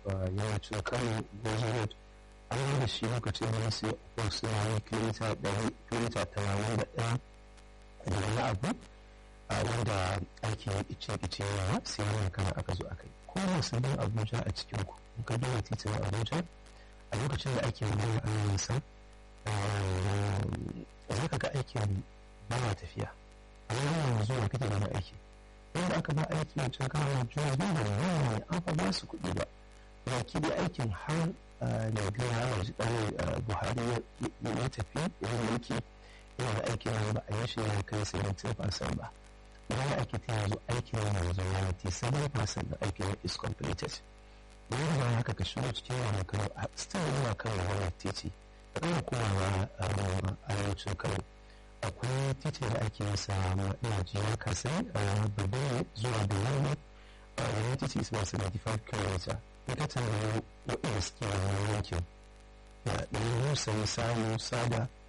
yammacin kano goji road an yi da shi lokacin da sai ko suna yi kilomita ɗari kilomita tamanin da ɗaya da wani abu a wanda ake ice ice yawa sai wannan kana aka zo aka yi ko musulmin abuja a cikin ku in ka duba titin abuja a lokacin da ake magana an yi sa za ka ga aikin ba ma tafiya a wani yanzu da kake gani aiki wanda aka ba aiki a cikin kawo juya ba da wani an fa ba su kuɗi ba baki da aikin har da biyu har da buhari ya tafi ya mulki yana da aikin yanzu ba a yi shi ya kai 70% ba idan ake ta yanzu aikin yanzu ya ti 7% da aikin is completed wani da haka ka shigo cikin wani kano still yana kan wani titi da kuma komawa arewacin kano akwai titi da ake yasa ina ji ya kasa babban zuwa da yamma wani titi is about 75 km in ka tambayi waɗanda suke wani yankin da ɗan musa samu sada